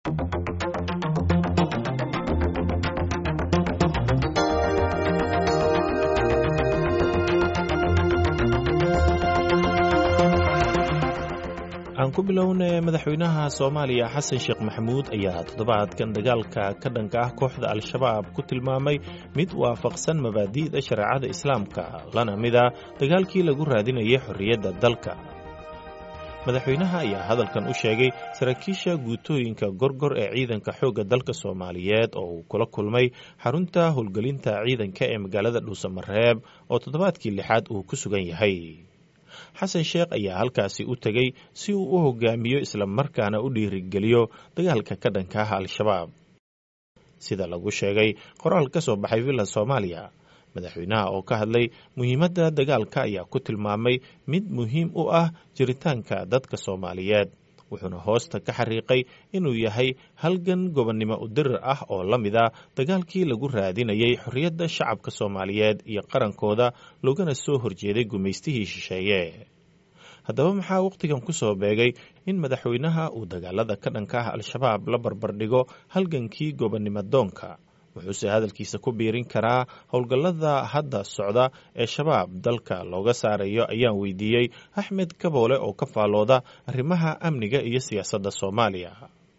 aan ku bilownay madaxweynaha soomaaliya xasan sheekh maxamuud ayaa toddobaadkan dagaalka ka dhanka ah kooxda al-shabaab ku tilmaamay mid waafaqsan mabaadi'da shareecada islaamka lana mida dagaalkii lagu raadinayay xorriyadda dalka madaxweynaha ayaa hadalkan u sheegay saraakiisha guutooyinka gorgor ee ciidanka xoogga dalka soomaaliyeed oo uu kula kulmay xarunta howlgelinta ciidanka ee magaalada dhuusamareeb oo toddobaadkii lixaad uu ku sugan yahay xasan sheekh ayaa halkaasi u tegey si uu u hogaamiyo islamarkaana u dhiirigeliyo dagaalka ka dhanka ah al-shabaab sida lagu sheegay qoraal ka soo baxay villa soomaaliya madaxweynaha oo ka hadlay muhiimadda dagaalka ayaa ku tilmaamay mid muhiim u ah jiritaanka dadka soomaaliyeed wuxuuna hoosta ka xariiqay inuu yahay halgan gobonnimo udirir ah oo la mid a dagaalkii lagu raadinayay xorriyadda shacabka soomaaliyeed iyo qarankooda loogana soo horjeeday gumaystihii shisheeye haddaba maxaa wakhtigan ku soo beegay in madaxweynaha uu dagaalada ka dhanka ah al-shabaab la barbardhigo halgankii gobonnimo doonka wuxuuse hadalkiisa ku biirin karaa howlgallada hadda socda ee shabaab dalka looga saarayo ayaan weydiiyey axmed kaboole oo ka faalooda arrimaha amniga iyo siyaasadda soomaaliya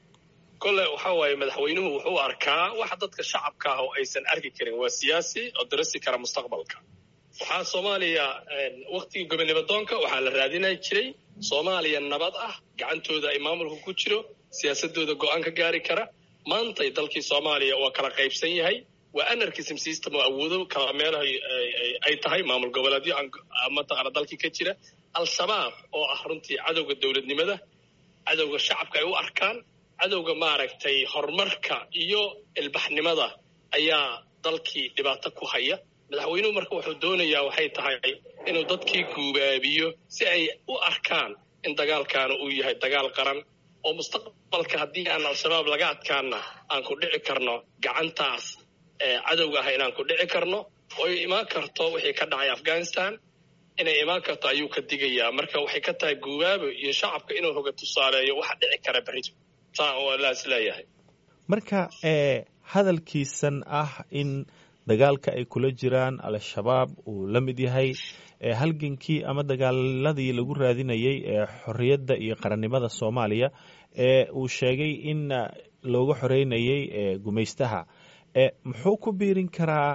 kole waxa waaye madaxweynuhu wuxuu arkaa waxa dadka shacabka ah oo aysan arki karin waa siyaasi oo darasi kara mustaqbalka waxaa soomaaliya wakhtigii gobonnimo doonka waxaa la raadinay jiray soomaaliya nabad ah gacantooda ay maamulka ku jiro siyaasadooda go-aan ka gaari kara maantay dalkii soomaaliya waa kala qaybsan yahay waa anarchism system oo awoodo kala meelaha ay tahay maamul goboleedyo mataqaana dalkii ka jira al-shabaab oo ah runtii cadowga dowladnimada cadowga shacabka ay u arkaan cadowga maaragtay horumarka iyo ilbaxnimada ayaa dalkii dhibaato ku haya madaxweynuhu marka wuxuu doonayaa waxay tahay inuu dadkii guubaabiyo si ay u arkaan in dagaalkaana uu yahay dagaal qaran oo mustaqbalka haddii aan al-shabaab laga adkaana aan ku dhici karno gacantaas cadowga ah inaan ku dhici karno oy imaan karto wixii ka dhacay afghanistan inay imaan karto ayuu ka digayaa marka waxay ka tahay guubaabo iyo shacabka inuu hoga tusaaleeyo waxa dhici kara berrito saa oo laas leeyahay marka hadalkiisan ah in dagaalka ay kula jiraan al-shabaab uu la mid yahay halgankii ama dagaaladii lagu raadinayay ee xorriyadda iyo qarannimada soomaaliya ee uu sheegay in looga xoreynayay gumaystaha muxuu ku biirin karaa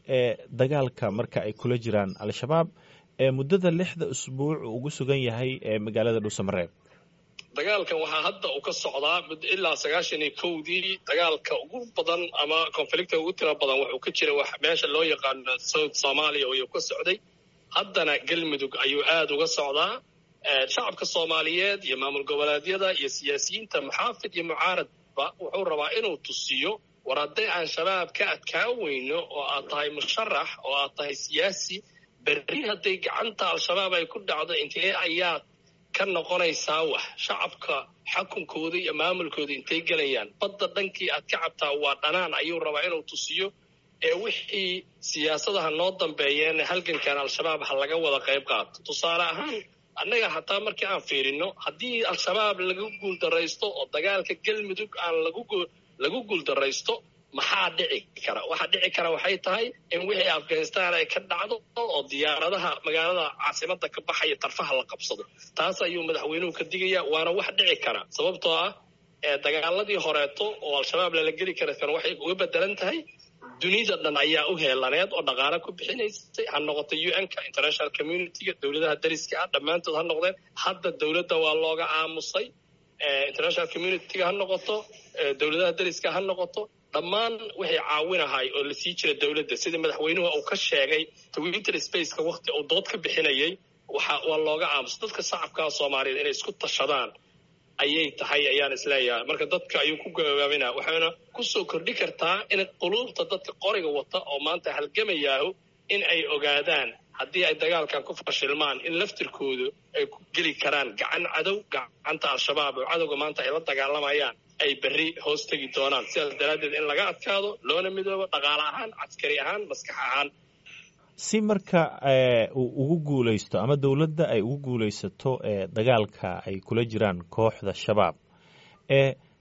dagaalka marka ay kula jiraan al-shabaab ee muddada lixda usbuuc ugu sugan yahay ee magaalada dhuusamareeb dagaalkan waxaa hadda uu ka socdaa ilaa sagaashan iyo kowdii dagaalka ugu badan ama conflicta ugu tira badan wuxuu ka jira meesha loo yaqaano south soomaaliya ayuu ka socday haddana galmudug ayuu aada uga socdaa shacabka soomaaliyeed iyo maamul goboleedyada iyo siyaasiyiinta muxaafid iyo mucaaradba wuxuu rabaa inuu tusiyo war hadday aan shabaab ka adkaan weyno oo aad tahay musharax oo aad tahay siyaasi berri hadday gacanta al-shabaab ay ku dhacdo intee ayaad ka noqonaysaa wax shacabka xakunkooda iyo maamulkooda intay gelayaan badda dhankii aad ka cabtaa waa dhanaan ayuu rabaa inuu tusiyo ee wixii siyaasadaha noo dambeeyeen halgankan al-shabaab ha laga wada qayb qaato tusaale ahaan annaga hataa markii aan fiirino haddii al-shabaab lagu guuldaraysto oo dagaalka galmudug aan lagu guuldaraysto maxaa dhici kara waxa dhici kara waxay tahay in wixii afghanistan ay ka dhacdo oo diyaaradaha magaalada caasimada ka baxaya tarfaha la qabsado taas ayuu madaxweynuhu ka digaya waana wax dhici kara sababtoo ah dagaaladii horeeto oo al-shabaab lala geli kara kan waxay uga bedelan tahay dunida dhan ayaa u heelaneed oo dhaqaale ku bixinaysay ha noqoto u n-ka international community-ga dowladaha dariska ah dhammaantood ha noqdeen hadda dowladda waa looga aamusay international community-ga ha noqoto dowladaha dariska ha noqoto dhammaan wixii caawinahay oo lasii jira dowladda sidii madaxweynuhu uu ka sheegay twitter spaceka wakti uu dood ka bixinayay waxa waa looga aamusa dadka shacabkaa soomaaliyeed inay isku tashadaan ayay tahay ayaan isleeyahay marka dadka ayuu ku gabaabina waxayna kusoo kordhi kartaa in quluubta dadka qoriga wata oo maanta halgamayaahu in ay ogaadaan haddii ay dagaalkan ku fashilmaan in laftirkoodu ay ku geli karaan gacan cadow gacanta al-shabaab oo cadowga maanta ay la dagaalamayaan ay berri hoos tegi doonaan sidaas daraaddeed in laga adkaado loona midoobo dhaqaale ahaan caskari ahaan maskax ahaan si marka uu ugu guulaysto ama dowladda ay ugu guulaysato dagaalka ay kula jiraan kooxda shabaab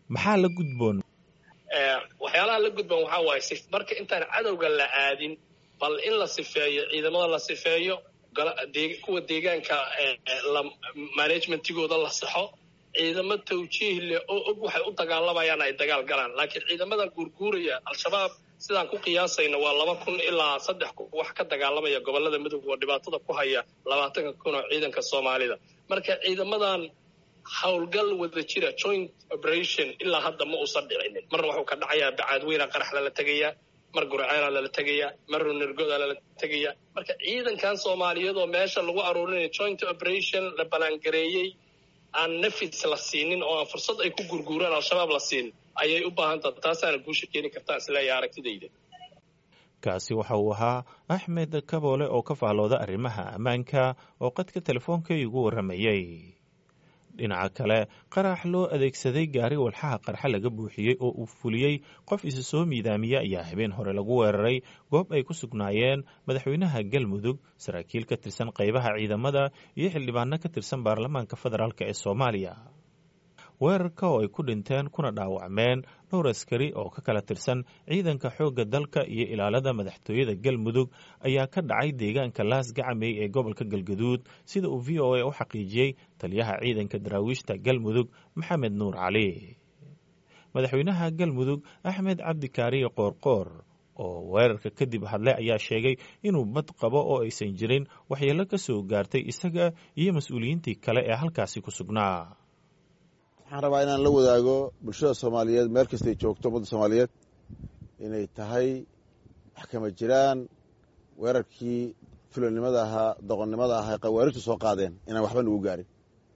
maxaa la gudboon waxyaalaha la gudboon waxaa waaye marka intaan cadowga la aadin bal in la sifeeyo ciidamada la sifeeyo kuwa deegaanka managementigooda la saxo ciidamo tawjiih leh oo og waxay u dagaalamayaan ay dagaal galaan laakiin ciidamadan guurguuraya al-shabaab sidaan ku qiyaasayna waa laba kun ilaa saddex kun wax ka dagaalamaya gobolada midoob oo dhibaatada ku haya labaatanka kun oo ciidanka soomaalida marka ciidamadan howlgal wada jira joint operation ilaa hadda ma uusan dhicinin marna waxuu ka dhacayaa bacaadweyna qarax lala tegayaa mar gurceela lala tegayaa mar runirgoda lala tegayaa marka ciidankan soomaaliyeedoo meesha lagu aruurinayo joint operation la balaangareeyey aan nafis la siinin oo aan fursad ay ku gurguuraan al-shabaab la siin ayay u baahan taha taasaana guusha keeni kartaa isleeya aragtidayda kaasi waxa uu ahaa axmed kaboole oo ka faallooda arrimaha ammaanka oo qadka telefoonka igu warramayey dhinaca kale qarax loo adeegsaday gaari walxaha qarxa laga buuxiyey oo uu fuliyey qof isa soo miidaamiya ayaa habeen hore lagu weeraray goob ay ku sugnaayeen madaxweynaha galmudug saraakiil ka tirsan qaybaha ciidamada iyo xildhibaano ka tirsan baarlamaanka federaalk ee soomaaliya weerarka oo ay ku dhinteen kuna dhaawacmeen dhowr askari oo ka kala tirsan ciidanka xoogga dalka iyo ilaalada madaxtooyada galmudug ayaa ka dhacay deegaanka laas gacamey ee gobolka galgaduud sida uu v o a u xaqiijiyey taliyaha ciidanka daraawiishta galmudug maxamed nuur cali madaxweynaha galmudug axmed cabdikaariye qoorqoor oo weerarka kadib hadlay ayaa sheegay inuu bad qabo oo aysan jirin waxyeelo ka soo gaartay isaga iyo mas-uuliyiintii kale ee halkaasi ku sugnaa waxaan rabaa inaan la wadaago bulshada soomaaliyeed meel kastay joogto ummadda soomaaliyeed inay tahay wax kama jiraan weerarkii fulanimada ahaa doqonnimada ahaa qawaarijtu soo qaadeen inaan waxba nagu gaarin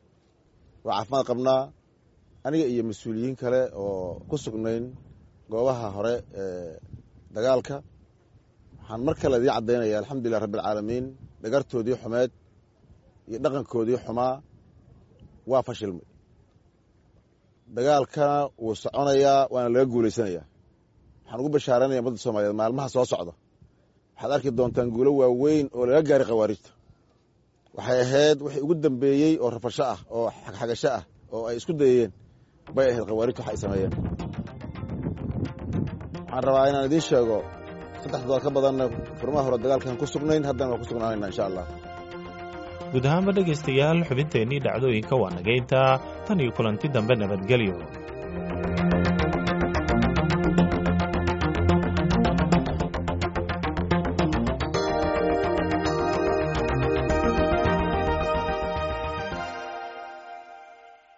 waa caafimaad qabnaa aniga iyo mas-uuliyiin kale oo ku sugnayn goobaha hore ee dagaalka waxaan mar kale idiin caddaynaya alxamdulilah rabbialcaalamiin dhagartoodii xumeed iyo dhaqankoodii xumaa waa fashilmay dagaalkana wuu soconayaa waana laga guulaysanayaa waxaan ugu bashaaranaya ummadda soomaaliyeed maalmaha soo socda waxaad arki doontaan guulo waaweyn oo laga gaaray khawaarijta waxay ahayd wixii ugu dambeeyey oo rafasho ah oo xagxagasho ah oo ay isku dayayeen bay ahayd khawaarijta wax ay sameeyeen waxaan rabaa inaan idiin sheego saddex dodood ka badanna furmaha hore dagaalkan ku sugnayn haddana waa ku sugnaanayna insha allah guud ahaanba dhegaystayaal xubinteennii dhacdooyinka waa nagayntaa tan iyo kulanti dambe nabadgelyo